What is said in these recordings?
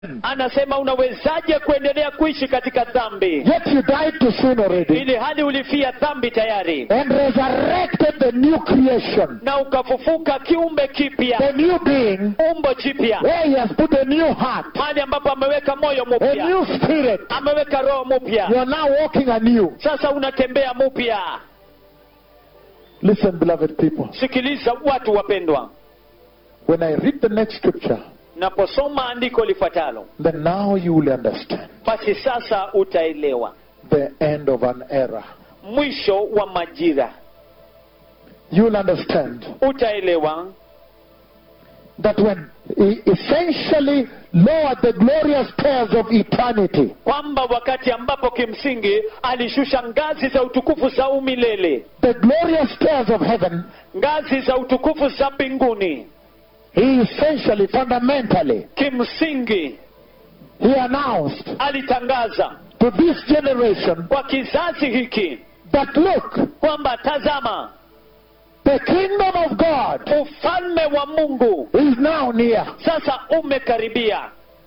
anasema unawezaje kuendelea kuishi katika dhambi Yet you died to sin already ili hali ulifia dhambi tayari and resurrected the new creation, na ukafufuka kiumbe the kipya new being, umbo jipya where He has put a new heart, mahali ambapo ameweka moyo a mpya new spirit. ameweka roho You mpya are now walking anew. sasa unatembea mpya Listen, beloved people. sikiliza watu wapendwa When I read the next scripture, naposoma andiko lifuatalo then now you will understand basi sasa utaelewa the end of an era. mwisho wa majira You will understand utaelewa that when He essentially lowered the glorious stairs of eternity, kwamba wakati ambapo kimsingi alishusha ngazi za utukufu za umilele the glorious stairs of heaven, ngazi za utukufu za mbinguni He essentially, fundamentally, kimsingi He announced alitangaza to this generation kwa kizazi hiki that look, kwamba tazama the kingdom of God ufalme wa mungu is now near. sasa umekaribia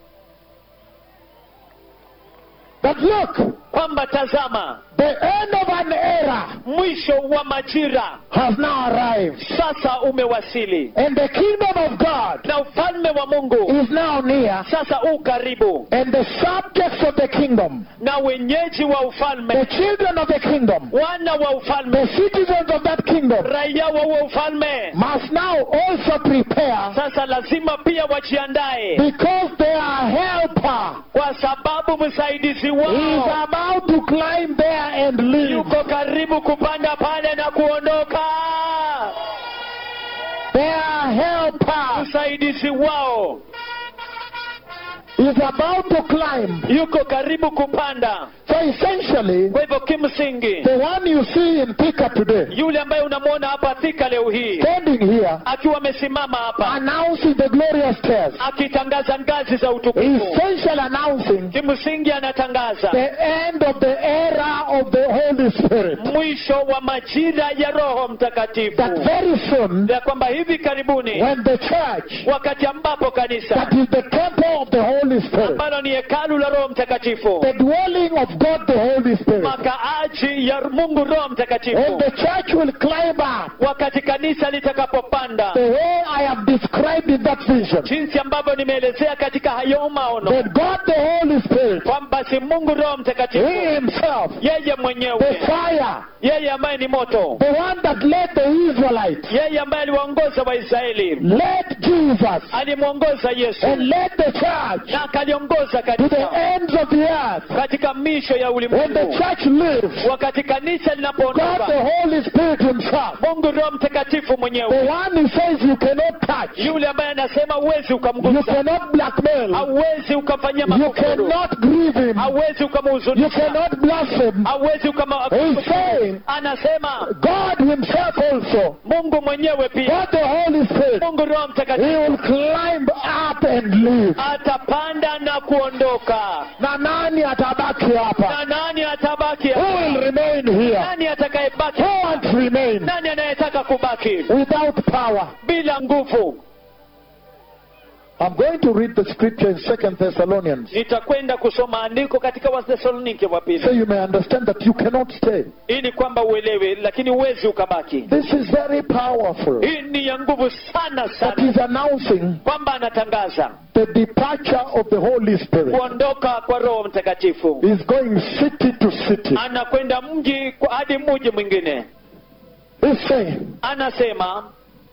That look, kwamba tazama the end of an era mwisho wa majira has now arrived. sasa umewasili And the kingdom of God na ufalme wa mungu is now near. sasa u karibu And the subjects of the kingdom, na wenyeji wa the ufalme children of the kingdom, wana wa the ufalme citizens of that kingdom, raia wa huo ufalme must now also prepare sasa lazima pia wajiandae because their helper kwa sababu msaidizi is wao about to climb there and live. yuko karibu kupanda pale na kuondoka Their helper msaidizi wao is about to climb. yuko karibu kupanda So essentially, kwa hivyo kimsingi the one you see in Thika today, yule ambaye unamwona hapa thika leo hii standing here, akiwa amesimama hapa announcing the glorious stairs, akitangaza ngazi za utukufu essentially announcing kimsingi anatangaza the end of the era of the Holy Spirit. mwisho wa majira ya roho mtakatifu That very soon, ya kwamba hivi karibuni when the church, wakati ambapo kanisa that is the temple of the Holy Spirit, ambalo ni hekalu la roho mtakatifu the dwelling of God the Holy Spirit, makaaji ya mungu roho and mtakatifu the church will climb up wakati kanisa litakapopanda the way I have described in that vision. jinsi ambavyo nimeelezea katika hayo maono That God the Holy Spirit, kwamba si mungu roho mtakatifu He Himself, yeye the mwenyewe fire, yeye ambaye ni moto the one that led the Israelites, yeye ambaye aliwaongoza waisraeli led Jesus alimwongoza yesu and led the church na akaliongoza to the kanisa ends of the earth. katika misho ya When the ulimwengu church lives, wakati kanisa God linapoondoka the Holy Spirit Himself, mungu roho mtakatifu the mwenyewe one who says you cannot touch, yule ambaye anasema huwezi you ukamgusa cannot blackmail, hauwezi ukamfanyia you makufuru cannot grieve Him, hauwezi you ukamhuzunisha cannot blaspheme. hauwezi ukama He's saying, anasema God Himself also, mungu mwenyewe pia God the Holy Spirit, mungu roho He mtakatifu will climb up and live. atapanda na kuondoka Na nani atabaki hapa? na nani atabaki Who will hapa? remain here? nani atakayebaki Who wants to remain nani anayetaka kubaki without power? bila nguvu I'm going to read the scripture in Second Thessalonians nitakwenda kusoma andiko katika wathesalonike wa so pili you may understand that you cannot stay. ili kwamba uelewe lakini huwezi ukabaki This is very powerful. hii ni ya nguvu sana That sana is announcing kwamba anatangaza the departure of the Holy Spirit. kuondoka kwa roho mtakatifu He's going city to city. anakwenda mji kwa- hadi mji mwingine He's saying anasema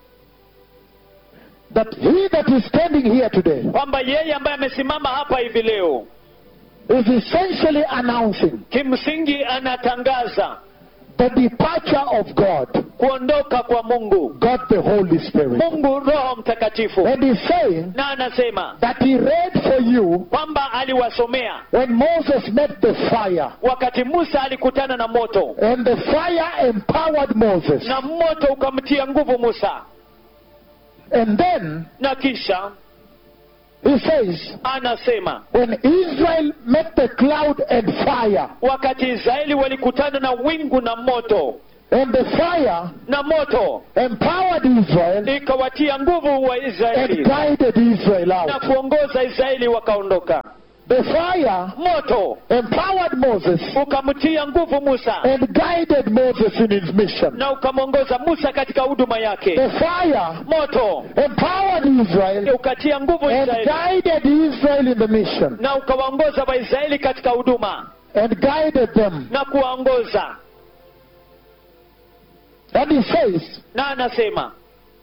that he that is standing here today kwamba yeye ambaye amesimama hapa hivi leo is essentially announcing kimsingi anatangaza the departure of God, kuondoka kwa mungu God the Holy Spirit. mungu roho mtakatifu And he's saying na anasema that he read for you kwamba aliwasomea when Moses met the fire. wakati musa alikutana na moto And the fire empowered Moses. na moto ukamtia nguvu musa And then na kisha he says, anasema when Israel met the cloud and fire, wakati israeli walikutana na wingu na moto And the fire na moto empowered Israel ikawatia nguvu wa and israeli guided Israel na out. kuongoza israeli wakaondoka The fire moto empowered Moses ukamtia nguvu musa and guided Moses in his mission. na ukamwongoza musa katika huduma yake The fire moto empowered Israel ukatia nguvu and israeli guided Israel in the mission na ukawaongoza waisraeli katika huduma and guided them. na kuwaongoza And he says na anasema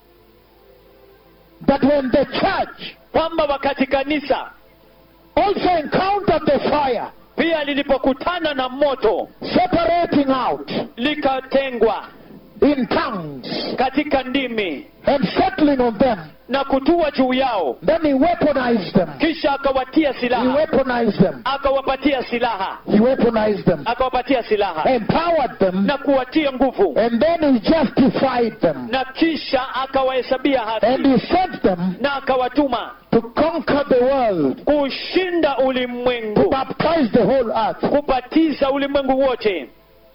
that when the church kwamba wakati kanisa also encountered the fire pia lilipokutana na moto separating out likatengwa in tongues katika ndimi and settling on them, na kutua juu yao then he weaponized them. kisha akawatia He silaha weaponized them. akawapatia silaha He weaponized them. akawapatia silaha Empowered them. na kuwatia nguvu And then he justified them. na kisha akawahesabia And haki he sent them na akawatuma to conquer the world, kushinda to ulimwengu baptize the whole earth. kubatiza ulimwengu wote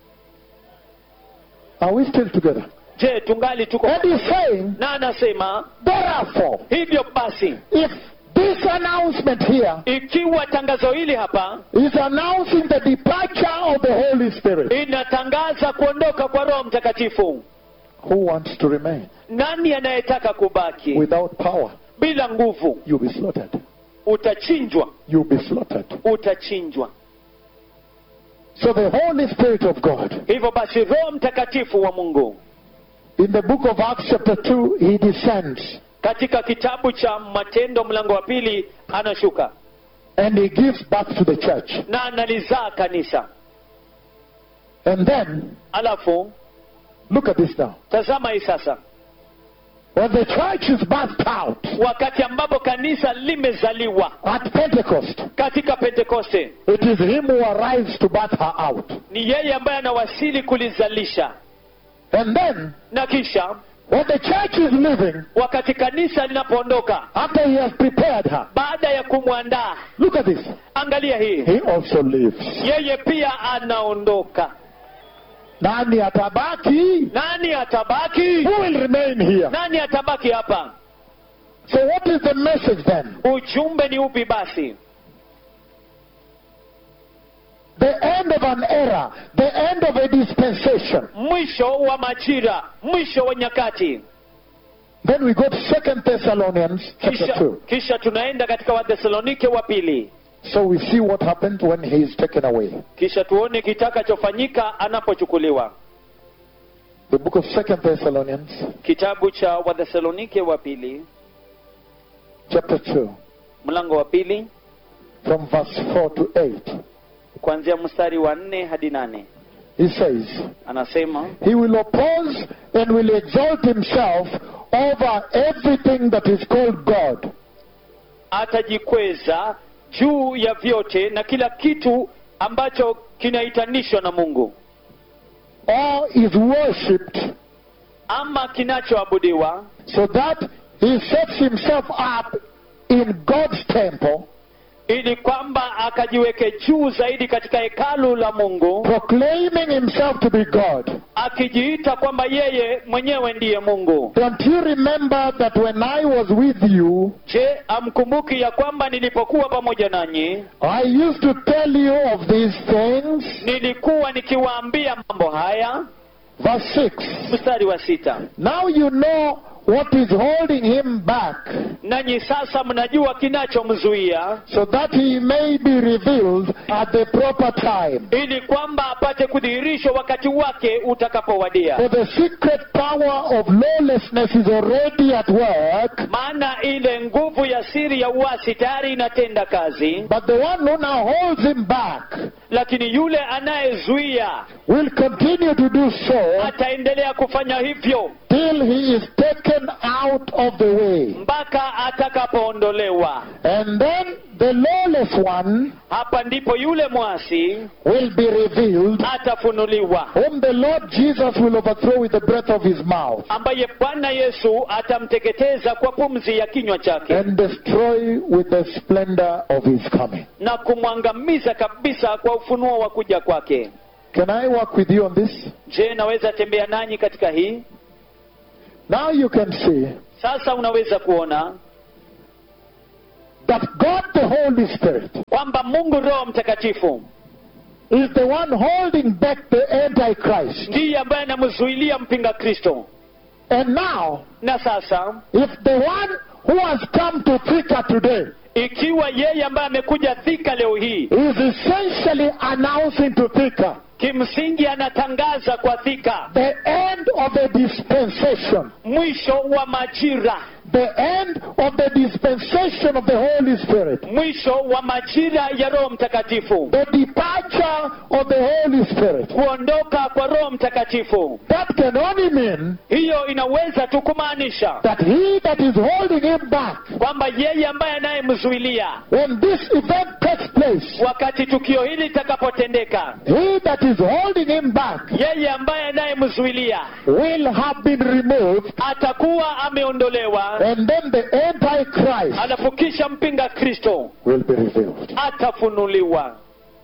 Are we still together? je tungali tuko And he's saying, na anasema therefore, hivyo basi if this announcement here ikiwa tangazo hili hapa is announcing the departure of the Holy Spirit, inatangaza kuondoka kwa roho mtakatifu who wants to remain nani anayetaka kubaki without power? bila nguvu You'll be slaughtered. utachinjwa You'll be slaughtered. utachinjwa So the Holy Spirit of God, hivyo basi roho mtakatifu wa mungu in the book of Acts chapter 2, he descends katika kitabu cha matendo mlango wa pili anashuka and he gives birth to the church. na analizaa kanisa And then, alafu look at this now. tazama hii sasa When the church is birthed out wakati ambapo kanisa limezaliwa at Pentecost, katika pentekoste it is him who arrives to birth her out. ni yeye ambaye anawasili kulizalisha And then, na kisha when the church is living, wakati kanisa linapoondoka after he has prepared her, baada ya kumwandaa look at this. angalia hii He also lives. yeye pia anaondoka Nani atabaki? nani atabaki Who will remain here? nani atabaki hapa So what is the message then? ujumbe ni upi basi The end of an era, the end of a dispensation. mwisho wa majira mwisho wa nyakati Then we go to Second Thessalonians chapter kisha, 2. kisha tunaenda katika wathesalonike wa pili So we see what happened when he is taken away. kisha tuone kitakachofanyika anapochukuliwa The book of Second Thessalonians kitabu cha wathesalonike wa pili chapter 2 mlango wa pili from verse 4 to 8. kuanzia mstari wa nne hadi nane He says, anasema He will oppose and will exalt himself over everything that is called God, atajikweza juu ya vyote na kila kitu ambacho kinaitanishwa na mungu or is worshipped, ama kinachoabudiwa so that he sets himself up in God's temple, ili kwamba akajiweke juu zaidi katika hekalu la mungu proclaiming himself to be God. akijiita kwamba yeye mwenyewe ndiye mungu Don't you remember that when I was with you, je amkumbuki ya kwamba nilipokuwa pamoja nanyi I used to tell you of these things? nilikuwa nikiwaambia mambo haya Verse 6. mstari wa sita Now you know what is holding him back, nanyi sasa mnajua kinachomzuia so that he may be revealed at the proper time. ili kwamba apate kudhihirishwa wakati wake utakapowadia For the secret power of lawlessness is already at work, maana ile nguvu ya siri ya uasi tayari inatenda kazi but the one who now holds him back lakini yule anayezuia will continue to do so ataendelea kufanya hivyo till he is taken out of the way. mpaka atakapoondolewa And then the lawless one hapa ndipo yule mwasi will be revealed, atafunuliwa whom the Lord Jesus will overthrow with the breath of his mouth ambaye bwana yesu atamteketeza kwa pumzi ya kinywa chake and destroy with the splendor of his coming. na kumwangamiza kabisa kwa ufunuo wa kuja kwake Can I work with you on this? je naweza tembea nanyi katika hii Now you can see sasa unaweza kuona that God the Holy Spirit kwamba mungu roho mtakatifu is the one holding back the Antichrist. ndiye ambaye anamzuilia mpinga kristo And now, na sasa if the one who has come to Thika today ikiwa yeye ambaye amekuja thika leo hii is essentially announcing to Thika kimsingi anatangaza kwa thika the end of the dispensation, mwisho wa majira the end of the dispensation of the Holy Spirit, mwisho wa majira ya roho mtakatifu the departure of the Holy Spirit. kuondoka kwa roho mtakatifu That can only mean hiyo inaweza tu kumaanisha that he that is holding him back kwamba yeye ambaye anayemzuilia when this event takes place, wakati tukio hili litakapotendeka he that is holding him back yeye ambaye anayemzuilia will have been removed, atakuwa ameondolewa and then the Antichrist alafu kisha mpinga kristo will be revealed. atafunuliwa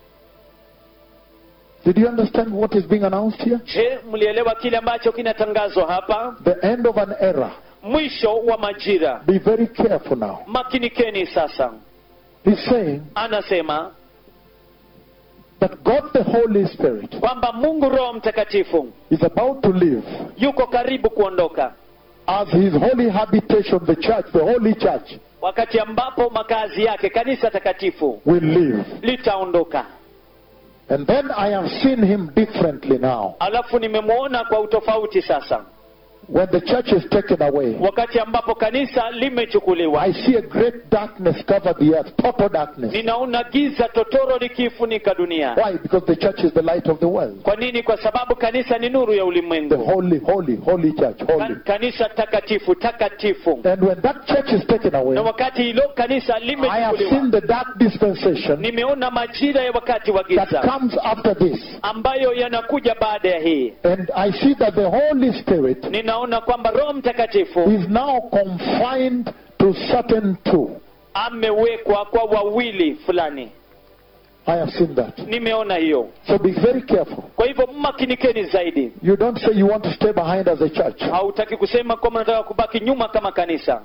Did you understand what is being announced here? je mlielewa kile ambacho kinatangazwa hapa The end of an era. mwisho wa majira Be very careful now. makinikeni sasa He's saying anasema that God the Holy Spirit kwamba mungu roho mtakatifu is about to leave yuko karibu kuondoka as his holy habitation, the church, the holy church, wakati ambapo makazi yake kanisa takatifu will leave. litaondoka And then I have seen him differently now. alafu nimemwona kwa utofauti sasa When the church is taken away, wakati ambapo kanisa limechukuliwa I see a great darkness cover the earth, total darkness. ninaona giza totoro likiifunika dunia Why? Because the church is the light of the world. kwa nini kwa sababu kanisa ni nuru ya The ulimwengu holy, holy, holy church, holy. Ka- kanisa takatifu takatifu And when that church is taken away, na wakati hilo kanisa I have seen limechukuliwa the dark dispensation nimeona majira ya wakati wa that giza comes after this. ambayo yanakuja baada ya hii And I see that the Holy Spirit ninaona kwamba roho mtakatifu is now confined to certain two. amewekwa kwa wawili fulani I have seen that. nimeona hiyo So be very careful. kwa hivyo mmakinikeni zaidi You don't say you want to stay behind as a church. hautaki kusema kwamba nataka kubaki nyuma kama kanisa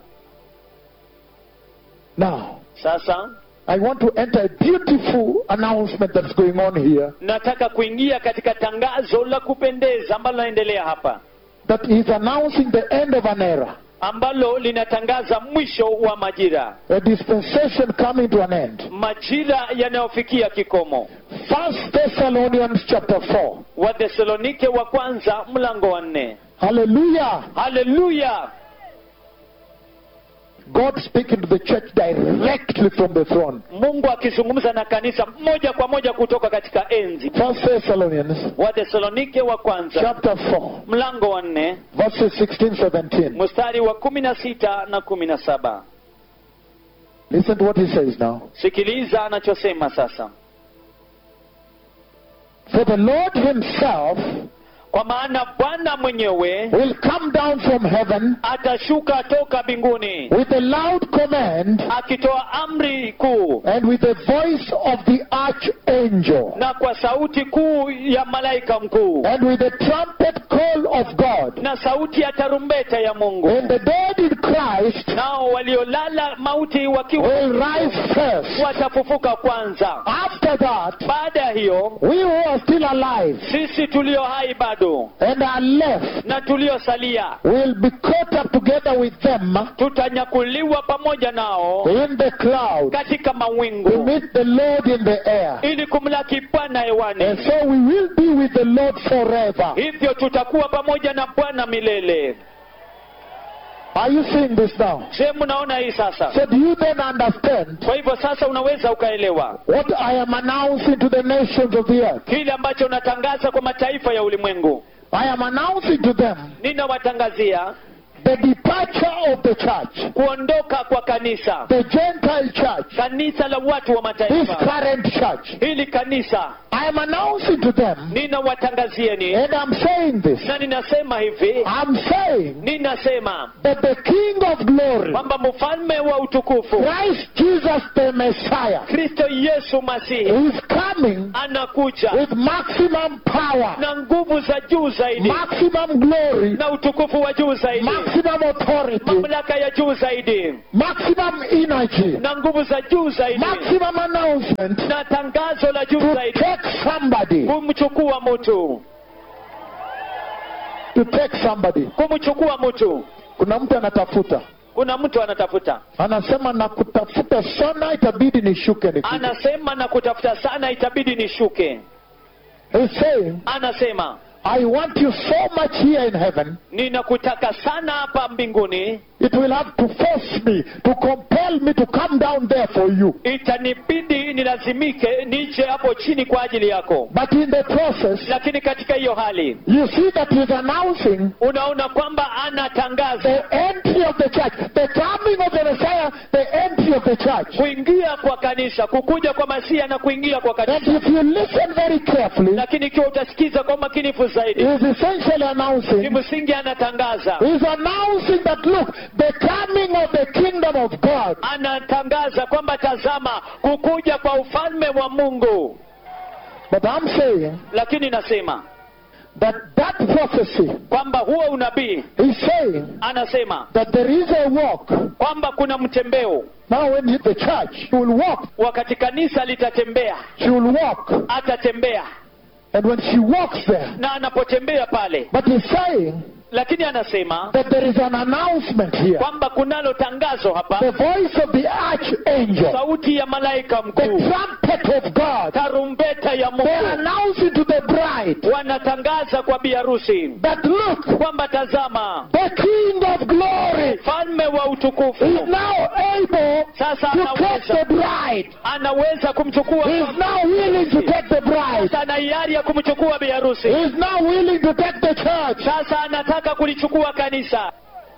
Now, sasa I want to enter a beautiful announcement that's going on here nataka kuingia katika tangazo la kupendeza ambalo linaendelea hapa that is announcing the end of an era, ambalo linatangaza mwisho wa majira a dispensation coming to an end. majira yanayofikia kikomo First Thessalonians chapter 4. wathesalonike wa kwanza mlango wa nne Hallelujah. haleluya God speaking to the church directly from the throne. mungu akizungumza na kanisa moja kwa moja kutoka katika enzi First Thessalonians wathesalonike wa kwanza chapter 4, mlango wa nne verses 16, 17. mstari wa kumi na sita na kumi na saba Listen to what he says now. sikiliza anachosema sasa For the Lord himself kwa maana bwana mwenyewe will come down from heaven atashuka toka mbinguni with a loud command akitoa amri kuu and with the voice of the archangel na kwa sauti kuu ya malaika mkuu and with the trumpet call of God. na sauti ya tarumbeta ya mungu And the dead in Christ nao waliolala mauti wakiwa will rise first. watafufuka kwanza After that, baada ya hiyo we who are still alive sisi tulio hai bado and are left na tuliosalia will be caught up together with them tutanyakuliwa pamoja nao in the cloud katika to mawingu meet the Lord in the air. ili kumlaki bwana And hewani so we will be with the Lord forever. hivyo tutakuwa pamoja na bwana milele Are you seeing this now? je mnaona hii sasa So do you then understand kwa hivyo sasa unaweza ukaelewa what I am announcing to the nations of the earth? kile ambacho unatangaza kwa mataifa ya ulimwengu I am announcing to them ninawatangazia the departure of the church, kuondoka kwa kanisa the Gentile church, kanisa la watu wa this mataifa current church, hili kanisa I am announcing to them, ninawatangazieni and I'm saying this, na ninasema hivi I'm saying ninasema that the King of glory, kwamba mfalme wa utukufu Christ Jesus the Messiah, kristo yesu masihi is coming anakuja with maximum power, na nguvu za juu zaidi maximum glory, na utukufu wa juu zaidi maximum authority, mamlaka ya juu zaidi maximum energy, na nguvu za juu zaidi maximum announcement na tangazo la juu to zaidi take somebody, kumchukua mtu to take somebody. kumchukua mtu Kuna mtu anatafuta, kuna mtu anatafuta anasema na kutafuta sana, itabidi nishuke nikuje. anasema na kutafuta sana itabidi nishuke He's saying, anasema I want you so much here in heaven, ninakutaka sana hapa mbinguni it will have to force me, to compel me to come down there for you. itanibidi nilazimike nije hapo chini kwa ajili yako But in the process, lakini katika hiyo hali you see that he's announcing unaona kwamba anatangaza the entry of the church, the coming of the Messiah, the entry of the church. kuingia kwa kanisa kukuja kwa masia na kuingia kwa And kanisa if you listen very carefully, lakini ikiwa utasikiza kwa makinifu zaidi he's essentially announcing, kimsingi anatangaza he's announcing that look, the coming of the kingdom of God anatangaza kwamba tazama kukuja kwa ufalme wa mungu But I'm saying lakini nasema that that prophecy kwamba huo unabii is saying anasema that there is a walk. kwamba kuna mtembeo Now, when the church will walk, wakati kanisa litatembea she will walk. atatembea And when she walks there, na anapotembea pale but he's saying lakini anasema that there is an announcement here. kwamba kunalo tangazo The hapa voice of the archangel, sauti ya malaika the mkuu trumpet of God, tarumbeta ya they are mungu announcing to the bride wanatangaza kwa biharusi that look, kwamba tazama the King of glory mfalme wa is utukufu now able sasa to take anaweza the bride. anaweza kumchukua He is now willing to take the bride. sasa ana hiari ya kumchukua biharusi He is now willing to take the church. sasa anataka kulichukua kanisa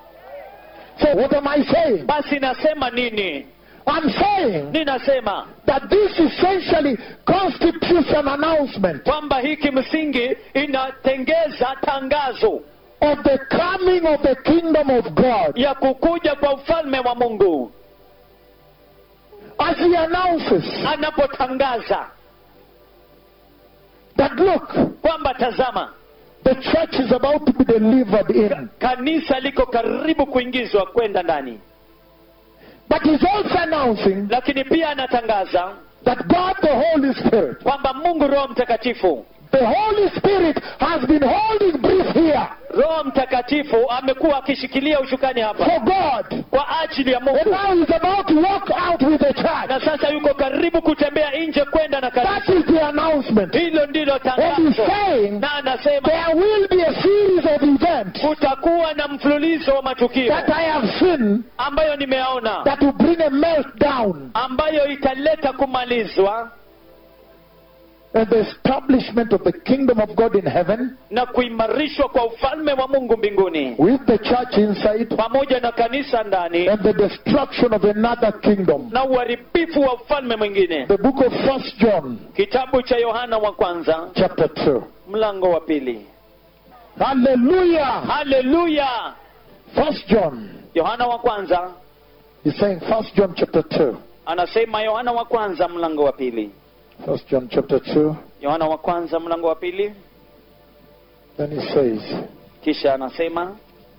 So what am I saying? basi nasema nini I'm saying ninasema that this essentially constitutes an announcement kwamba hii kimsingi inatengeza tangazo of the coming of the kingdom of God. ya kukuja kwa ufalme wa mungu As he announces anapotangaza that look, kwamba tazama the church is about to be delivered in. kanisa liko karibu kuingizwa kwenda ndani But he's also announcing lakini pia anatangaza that God the Holy Spirit, kwamba mungu roho mtakatifu the Holy Spirit has been holding brief here roho mtakatifu amekuwa akishikilia ushukani hapa for God. kwa ajili ya And mungu now he's about to walk out with the church. na sasa yuko karibu kutembea nje kwenda na That kanisa is the announcement. hilo ndilo And he's tangazo saying na anasema there will be a series of events kutakuwa na mfululizo wa matukio that I have seen ambayo nimeona that will bring a meltdown ambayo italeta kumalizwa and the establishment of the kingdom of God in heaven na kuimarishwa kwa ufalme wa mungu mbinguni with the church inside pamoja na kanisa ndani and the destruction of another kingdom. na uharibifu wa ufalme mwingine The book of First John, kitabu cha yohana wa kwanza chapter 2. mlango wa pili Hallelujah! haleluya First John, yohana wa kwanza he's saying First John chapter 2. anasema yohana wa kwanza mlango wa pili First John chapter 2. yohana wa kwanza mlango wa pili Then he says, kisha anasema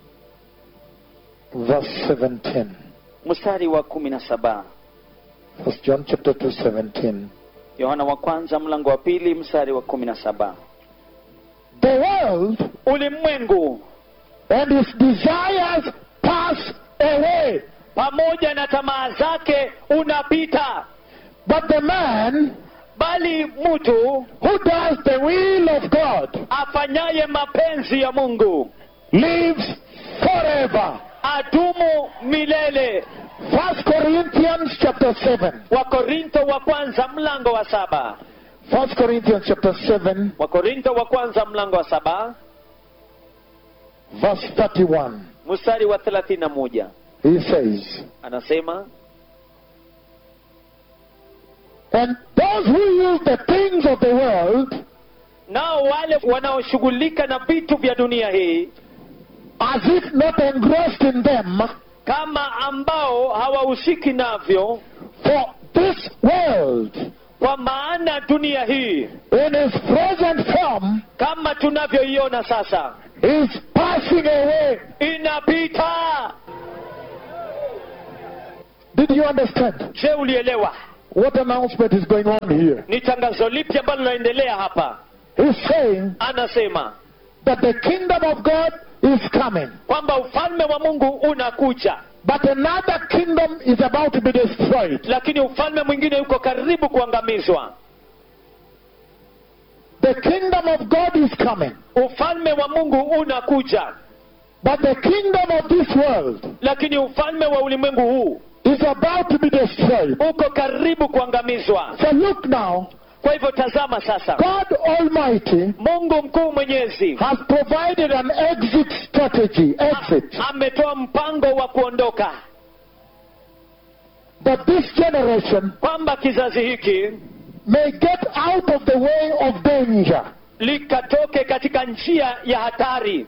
verse 17. mstari wa kumi na saba First John chapter 2, 17. yohana wa kwanza mlango wa pili mstari wa kumi na saba The world ulimwengu and its desires pass away, pamoja na tamaa zake unapita but the man bali mtu who does the will of God afanyaye mapenzi ya mungu lives forever. adumu milele First Corinthians chapter 7. wakorintho wa kwanza mlango wa saba First Corinthians chapter 7, wakorintho wa kwanza mlango wa saba verse 31. mstari wa thelathini na moja he says, anasema And those who use the things of the world nao wale wanaoshughulika na vitu vya dunia hii as if not engrossed in them, kama ambao hawahusiki navyo for this world kwa maana dunia hii in its present form kama tunavyoiona sasa is passing away. inapita Did you understand? je ulielewa What announcement is going on here? ni tangazo lipi ambalo linaendelea hapa He's saying anasema that the kingdom of God is coming, kwamba ufalme wa mungu unakuja but another kingdom is about to be destroyed. lakini ufalme mwingine uko karibu kuangamizwa The kingdom of God is coming, ufalme wa mungu unakuja but the kingdom of this world lakini ufalme wa ulimwengu huu is about to be destroyed. uko karibu kuangamizwa So look now, kwa hivyo tazama sasa God Almighty mungu mkuu mwenyezi has provided an exit strategy, exit, ametoa mpango wa kuondoka that this generation kwamba kizazi hiki may get out of the way of danger. likatoke katika njia ya hatari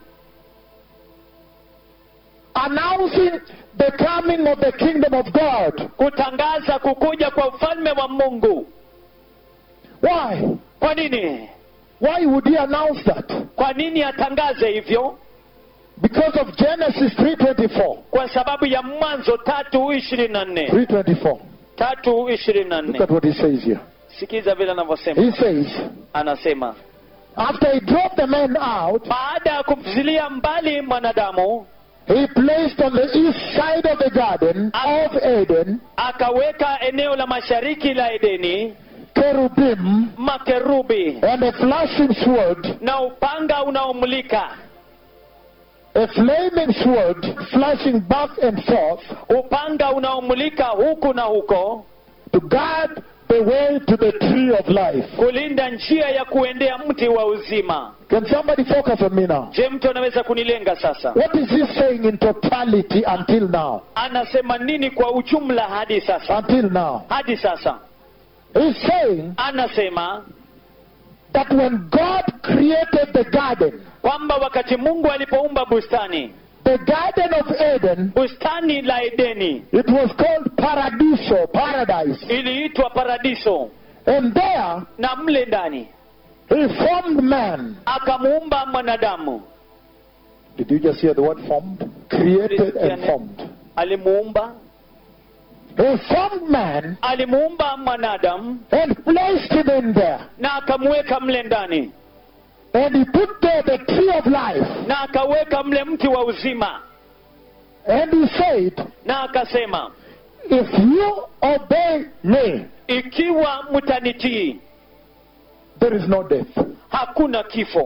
announcing the coming of the kingdom of God. kutangaza kukuja kwa ufalme wa mungu Why? kwa nini Why would he announce that? kwa nini atangaze hivyo Because of Genesis 3:24. kwa sababu ya mwanzo tatu ishirini na nne 3:24. tatu ishirini na Look nne at what he says here. sikiza vile anavyosema He says, anasema after he drove the men out, baada ya kumfizilia mbali mwanadamu he placed on the east side of the garden of Eden akaweka eneo la mashariki la edeni cherubim makerubi and a flashing sword, na upanga unaomulika a flaming sword flashing back and forth upanga unaomulika huku na huko to guard the way to the tree of life. kulinda njia ya kuendea mti wa uzima Can somebody focus on me now? je mtu anaweza kunilenga sasa What is he saying in totality until now? anasema nini kwa ujumla hadi sasa Until now. hadi sasa He's saying anasema that when God created the garden, kwamba wakati mungu alipoumba bustani the Garden of Eden, bustani la edeni it was called Paradiso, paradise. iliitwa paradiso And there, na mle ndani he formed man. akamuumba mwanadamu Did you just hear the word formed? Created and formed. alimuumba He formed man alimuumba mwanadamu and placed him in there. na akamuweka mle ndani And he put there the tree of life. na akaweka mle mti wa uzima And he said, na akasema If you obey me, ikiwa mtanitii there is no death. hakuna kifo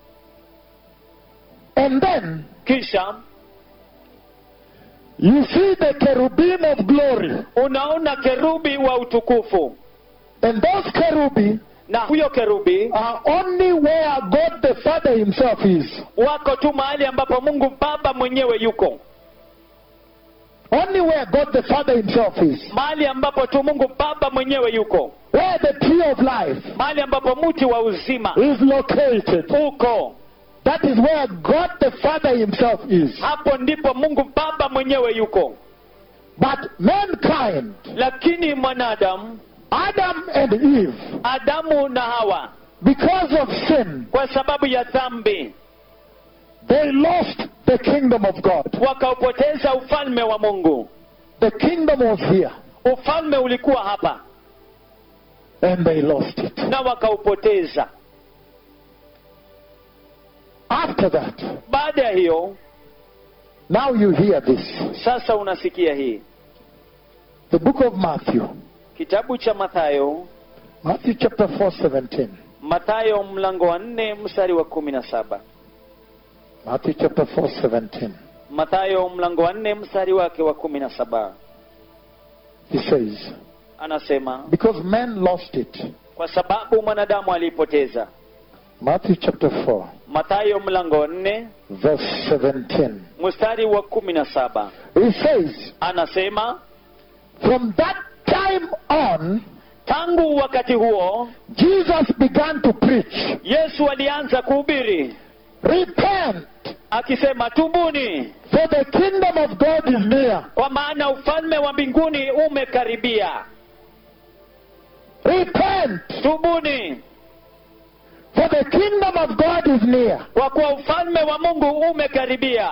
And then kisha you see the cherubim of glory. unaona kerubi wa utukufu And those cherubim na huyo kerubi are only where God the Father Himself is. wako tu mahali ambapo mungu baba mwenyewe yuko Only where God the Father Himself is. mahali ambapo tu mungu baba mwenyewe yuko Where the tree of life mahali ambapo mti wa uzima is located. uko That is where God the Father Himself is. hapo ndipo mungu baba mwenyewe yuko But mankind, lakini mwanadamu Adam and Eve, adamu na hawa because of sin, kwa sababu ya dhambi they lost the kingdom of God. wakaupoteza ufalme wa mungu The kingdom was here, ufalme ulikuwa hapa and they lost it. na wakaupoteza After that, baada ya hiyo now you hear this. sasa unasikia hii The book of Matthew, kitabu cha mathayo Matthew chapter 4, 17. mathayo mlango wa nne mstari wa kumi na saba Matthew chapter 4, 17. mathayo mlango wa nne mstari wake wa kumi na saba He says, anasema Because men lost it, kwa sababu mwanadamu aliipoteza Matthew chapter 4, mathayo mlango nne verse 17. mstari wa kumi na saba He says, anasema From that time on, tangu wakati huo Jesus began to preach, yesu alianza kuhubiri Repent, akisema tubuni for the kingdom of God is near. kwa maana ufalme wa mbinguni umekaribia Repent, tubuni for the kingdom of God is near. kwa kuwa ufalme wa mungu umekaribia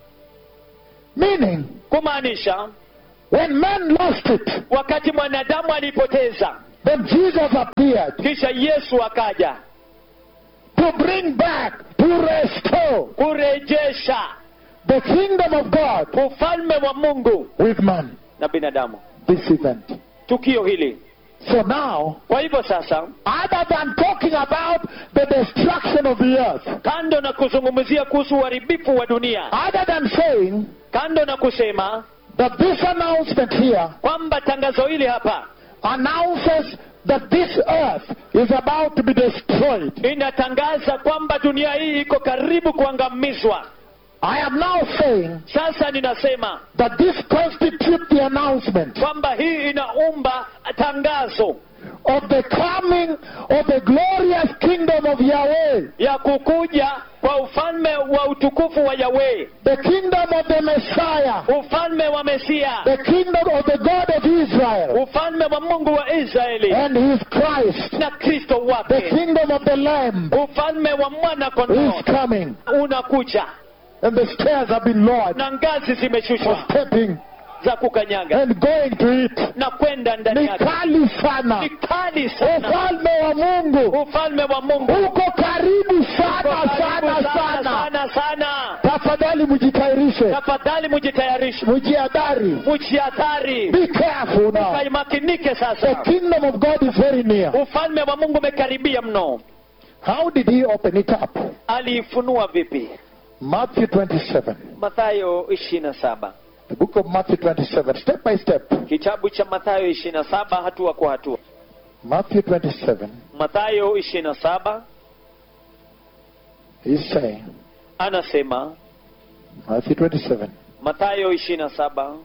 Meaning, kumaanisha when man lost it, wakati mwanadamu alipoteza then Jesus appeared kisha yesu akaja to bring back, to restore kurejesha the kingdom of God ufalme wa mungu with man. na binadamu This event. tukio hili So now, kwa hivyo sasa other than talking about the destruction of the earth, kando na kuzungumzia kuhusu uharibifu wa dunia other than saying kando na kusema that this announcement here kwamba tangazo hili hapa announces that this earth is about to be destroyed, inatangaza kwamba dunia hii iko karibu kuangamizwa I am now saying sasa ninasema that this constitutes the announcement kwamba hii inaumba tangazo of the coming of the glorious kingdom of Yahweh, ya kukuja kwa ufalme wa utukufu wa yahweh the kingdom of the Messiah, ufalme wa mesia the kingdom of the God of Israel, ufalme wa mungu wa israeli and his Christ, na kristo the wake kingdom of the Lamb ufalme wa mwana kondoo is coming. unakuja And the stairs have been lowered na ngazi for zimeshushwa stepping za kukanyaga and going to it. na kwenda ndani Ni yake kali sana. ni kali sana Ufalme wa Mungu ufalme wa mungu uko karibu sana Uko karibu sana sana. sana sana Tafadhali mjitayarishe, tafadhali mujitayarishe mjiadhari. mujiathari Be careful now. kaimakinike The sasa kingdom of God is very near. ufalme wa mungu umekaribia mno How did he open it up? aliifunua vipi Matthew 27. mathayo ishirini na saba The book of Matthew 27, step by step. kitabu cha mathayo ishirini na saba hatua kwa hatua Matthew 27, mathayo ishirini na saba he's saying, anasema Matthew 27, mathayo ishirini na saba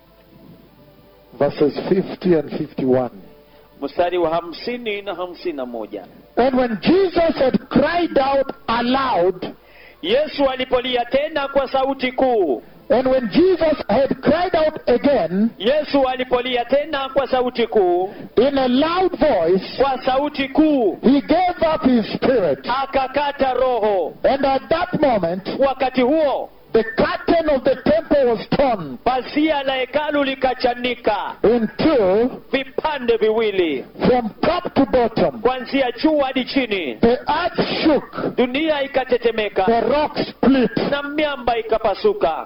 verses 50 and 51. mstari wa hamsini na hamsini na moja And when Jesus had cried out aloud, yesu alipolia tena kwa sauti kuu and when Jesus had cried out again yesu alipolia tena kwa sauti kuu in a loud voice, kwa sauti kuu he gave up his spirit. akakata roho And at that moment, wakati huo the curtain of the temple was torn pazia la hekalu likachanika in two vipande viwili from top to bottom. kuanzia juu hadi chini The earth shook, dunia ikatetemeka the rock split. na miamba ikapasuka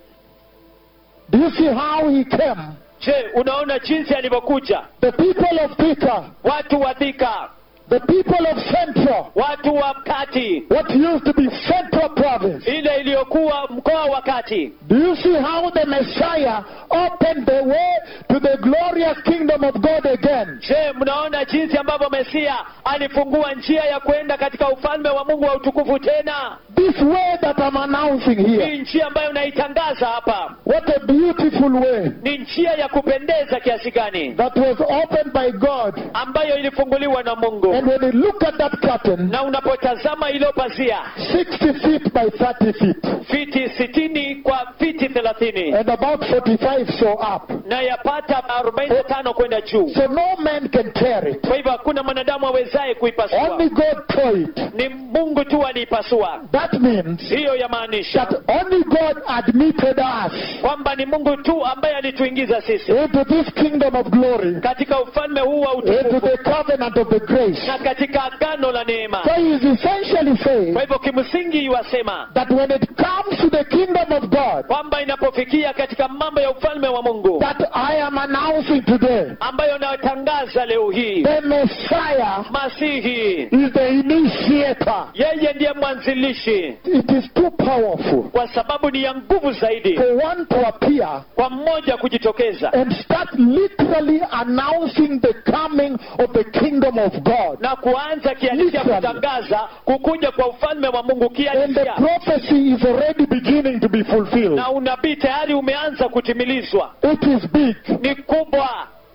Do you see how he came? je unaona jinsi alivyokuja The people of Thika, watu wa dhika the people of Central, watu wa kati what used to be Central Province. ile iliyokuwa mkoa wa kati Do you see how the Messiah opened the way to the glorious kingdom of God again? je mnaona jinsi ambavyo mesia alifungua njia ya kwenda katika ufalme wa mungu wa utukufu tena This way that I'm announcing here. hii njia ambayo naitangaza hapa What a beautiful way ni njia ya kupendeza kiasi gani that was opened by God. ambayo ilifunguliwa na mungu And when you look at that curtain, na unapotazama ilo pazia 60 feet by 30 feet, fiti sitini kwa fiti thelathini and about 45 so up. na yapata arobaini na tano kwenda juu So no man can tear it. kwa hivyo hakuna mwanadamu awezaye kuipasua Only God tore it. ni mungu tu aliipasua That means hiyo yamaanisha that only God admitted us kwamba ni mungu tu ambaye alituingiza sisi into this kingdom of glory, katika ufalme huu wa into utukufu the covenant of the grace. na katika agano la neema So he is essentially saying kwa hivyo kimsingi iwasema that when it comes to the kingdom of God, kwamba inapofikia katika mambo ya ufalme wa mungu that I am announcing today, ambayo natangaza leo hii the Messiah masihi is the initiator. yeye ndiye mwanzilishi It is too powerful kwa sababu ni ya nguvu zaidi for one to appear kwa mmoja kujitokeza and start literally announcing the coming of the kingdom of God. God. na kuanza kihalisia Literally. kutangaza kukuja kwa ufalme wa mungu And the kihalisia prophecy is already beginning to be fulfilled. na unabii tayari umeanza kutimilizwa It is big. ni kubwa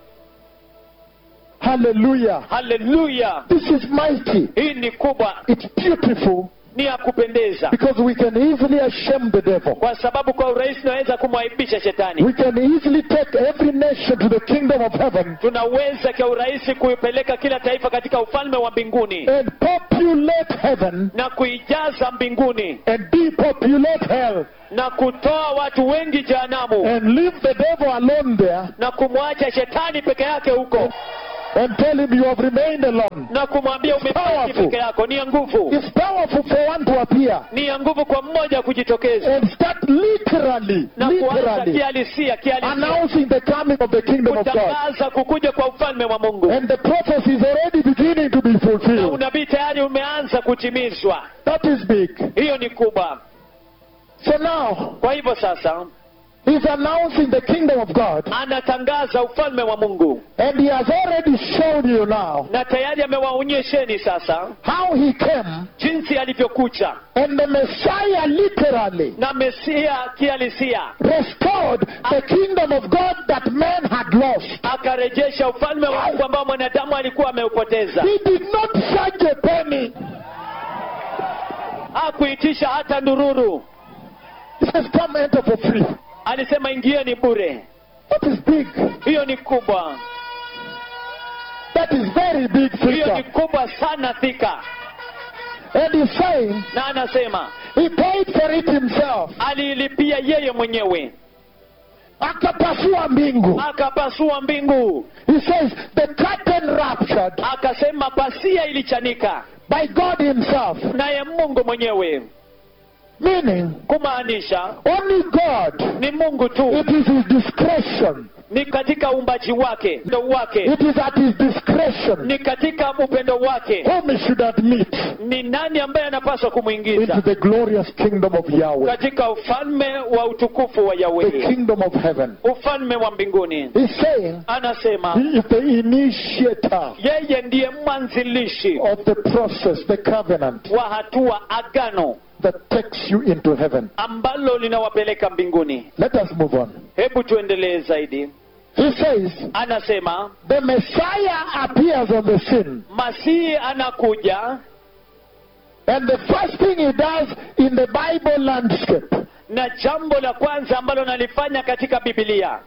Hallelujah. haleluya This is mighty. hii ni kubwa It's beautiful ni ya kupendeza because we can easily ashame the devil. kwa sababu kwa urahisi tunaweza kumwaibisha shetani We can easily take every nation to the kingdom of heaven tunaweza kwa urahisi kuipeleka kila taifa katika ufalme wa mbinguni and populate heaven na kuijaza mbinguni and depopulate hell na kutoa watu wengi jehanamu and leave the devil alone there na kumwacha shetani peke yake huko and tell him you have remained alone. na kumwambia umebaki Powerful. peke yako ni ya nguvu It's powerful for one to appear ni ya nguvu kwa mmoja kujitokeza and start literally, na kuanza literally kihalisia kihalisia announcing the coming of the kingdom of God. kutangaza kukuja kwa ufalme wa mungu And the prophecy is already beginning to be na fulfilled. unabii tayari umeanza kutimizwa That is big. hiyo ni kubwa So now, kwa hivyo sasa he's announcing the kingdom of God. anatangaza ufalme wa mungu And he has already shown you now na tayari amewaonyesheni sasa how he came. jinsi alivyokucha And the Messiah literally na mesia kihalisia restored the kingdom of God that man had lost. akarejesha ufalme wa mungu ambao mwanadamu alikuwa ameupoteza He did not charge a penny. hakuitisha hata ndururu He says, Come enter for free. alisema ingieni bure That is big. hiyo ni kubwa That is very big hiyo ni figure. kubwa sana thika And he's saying na anasema he paid for it himself. aliilipia yeye mwenyewe Akapasua mbingu. akapasua mbingu He says the curtain ruptured akasema pasia ilichanika by God himself. naye mungu mwenyewe Meaning, kumaanisha only God. ni mungu tu It is his discretion. ni katika uumbaji wake upendo wake It is at his discretion ni katika upendo wake whom he should admit ni nani ambaye anapaswa into kumwingiza the glorious kingdom of Yahweh, katika ufalme wa utukufu wa the yahweh kingdom of heaven. ufalme wa mbinguni He's saying anasema he is the initiator yeye ndiye mwanzilishi of the process, the covenant wa hatua agano that takes you into heaven. ambalo linawapeleka mbinguni Let us move on. hebu tuendelee zaidi He says, anasema the Messiah appears on the scene. masihi anakuja And the first thing he does in the Bible landscape na jambo la kwanza ambalo nalifanya katika bibilia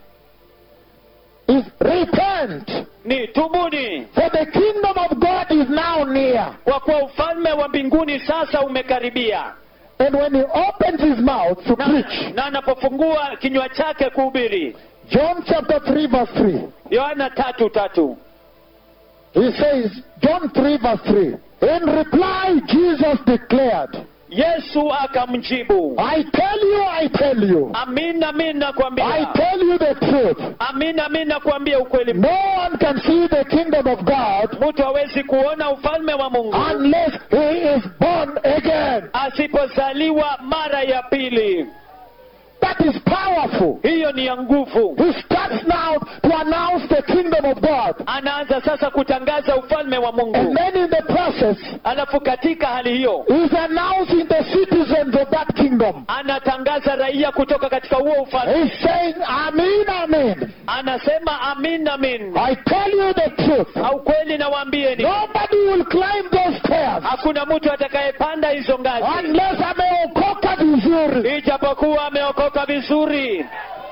is repent. ni tubuni For the kingdom of God is now near. kwa kuwa ufalme wa mbinguni sasa umekaribia And when he opens his mouth to na, preach, na anapofungua kinywa chake kuhubiri John chapter 3, verse 3, yohana tatu tatu he says, John 3, verse 3, in reply, Jesus declared, yesu akamjibu I tell you, I tell you, amin amin I nakwambia tell you the truth. amin amin nakwambia ukweli No one can see the kingdom of God mtu hawezi kuona ufalme wa mungu unless he is born again. asipozaliwa mara ya pili That is powerful. hiyo ni ya nguvu He starts now to announce the kingdom of God. anaanza sasa kutangaza ufalme wa And mungu then in the process, alafu katika hali hiyo he's announcing the citizens of that kingdom. anatangaza raia kutoka katika huo ufalme He's saying, Amen, Amen. anasema amin amin I tell you the truth. au kweli nawaambieni Nobody will climb those stairs hakuna mtu atakayepanda hizo ngazi unless ameokoka vizuri. ijapokuwa ameokoka vizuri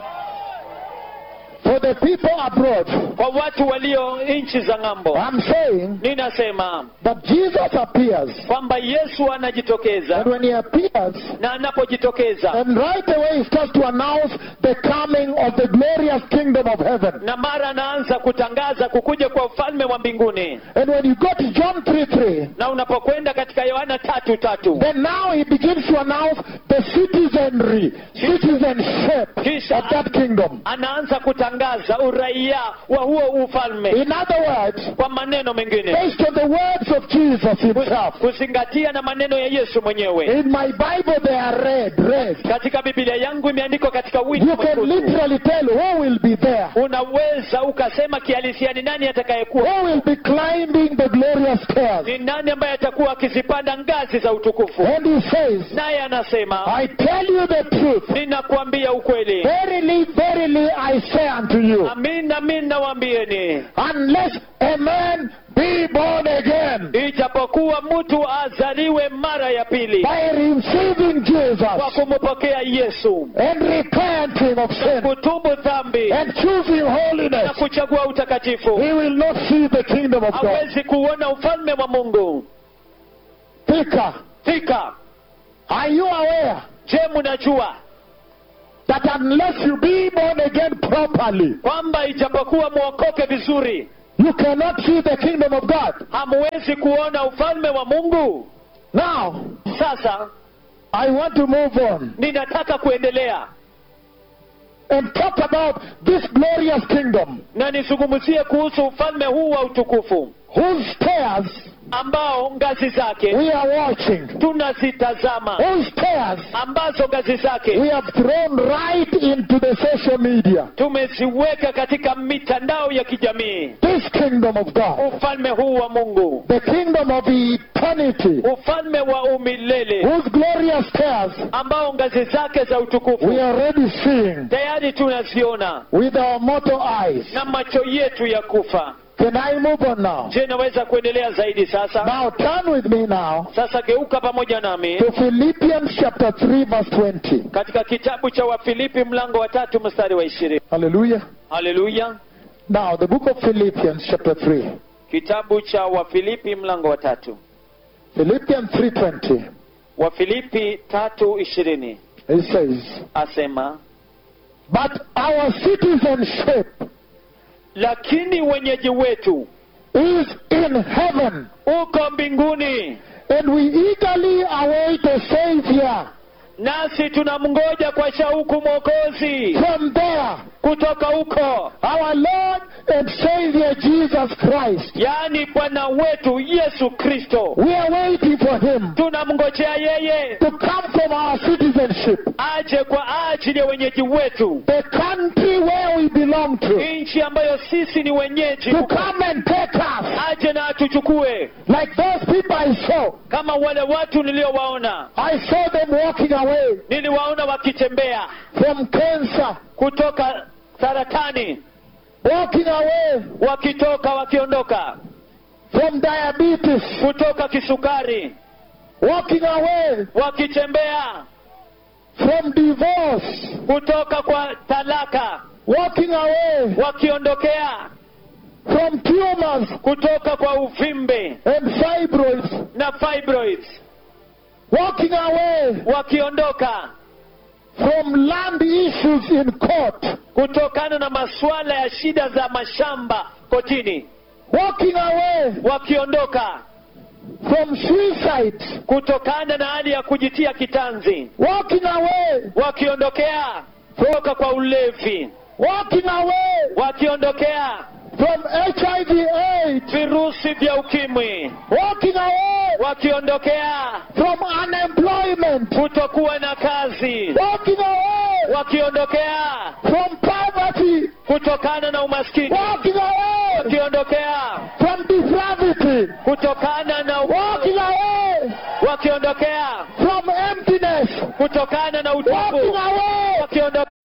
For the people abroad, kwa watu walio nchi za ng'ambo I'm saying ninasema that Jesus appears. kwamba yesu anajitokeza And when he appears, na anapojitokeza and right away he starts to announce the coming of the glorious kingdom of heaven. na mara anaanza kutangaza kukuja kwa ufalme wa mbinguni And when you go to John 3 3, na unapokwenda katika yohana tatu tatu then now he begins to announce the citizenry, citizenship Kisha- of that kingdom. anaanza kutangaza uraia wa huo ufalme In other words, kwa maneno mengine based on the words of Jesus himself. kuzingatia na maneno ya yesu mwenyewe In my Bible, they are read, read. katika biblia yangu imeandikwa katika wiki You can mwekundu. literally tell who will be there. unaweza ukasema kihalisia ni nani atakayekuwa Who will be climbing the glorious glorious stairs. ni nani ambaye atakuwa akizipanda ngazi za utukufu And he says, naye anasema I tell you the truth. ninakuambia ukweli Verily, verily, I say unto you, amin amin nawaambieni unless a man be born again ijapokuwa mtu azaliwe mara ya pili by receiving kwa Jesus kumpokea yesu and repenting of sin kutubu dhambi and choosing na holiness, kuchagua utakatifu he will not see the kingdom of God. hawezi kuona ufalme wa mungu Thika, fika are you aware je mnajua that unless you be born again properly, kwamba ijapokuwa mwokoke vizuri you cannot see the kingdom of God? hamwezi kuona ufalme wa mungu Now, sasa I want to move on ninataka kuendelea and talk about this glorious kingdom na nizungumzie kuhusu ufalme huu wa utukufu whose stairs ambao ngazi zake we are watching, tunazitazama whose stairs ambazo ngazi zake we have thrown right into the social media. tumeziweka katika mitandao ya kijamii This kingdom of God, ufalme huu wa mungu the kingdom of eternity, ufalme wa umilele whose glorious stairs ambao ngazi zake za we utukufu are already seeing tayari tunaziona with our mortal eyes. na macho yetu ya kufa Can I move on now? je naweza kuendelea zaidi sasa Now turn with me now sasa geuka pamoja nami to Philippians chapter 3 verse 20. katika kitabu cha wafilipi mlango wa tatu mstari wa ishirini Hallelujah. haleluya Now the book of Philippians chapter 3. kitabu cha wafilipi mlango wa tatu Philippians 3:20. wafilipi tatu ishirini It says, asema "But our citizenship lakini wenyeji wetu is in heaven, uko mbinguni and we eagerly await a savior nasi tunamngoja kwa shauku mwokozi from there, kutoka huko our Lord and Savior Jesus Christ. yaani bwana wetu yesu kristo We are waiting for him tunamngojea yeye to come from our citizenship, aje kwa ajili ya wenyeji wetu the country where we belong to, nchi ambayo sisi ni wenyeji to come and take us, aje na atuchukue like those people I saw. kama wale watu niliowaona I saw them walking away niliwaona wakitembea from cancer, kutoka saratani walking away wakitoka wakiondoka from diabetes, kutoka kisukari walking away wakitembea from divorce, kutoka kwa talaka walking away wakiondokea from tumors kutoka kwa uvimbe and fibroids, na fibroids walking away wakiondoka from land issues in court, kutokana na masuala ya shida za mashamba kotini walking away wakiondoka from suicide, kutokana na hali ya kujitia kitanzi walking away, wakiondokea kutoka kwa ulevi walking away wakiondokea from HIV AIDS, virusi vya ukimwi walking away wakiondokea from unemployment, kutokuwa na kazi walking away wakiondokea from poverty, kutokana na umaskini walking away wakiondokea from depravity, kutokana na u- walking away wakiondokea from emptiness, kutokana na walking utupu away wakiondokea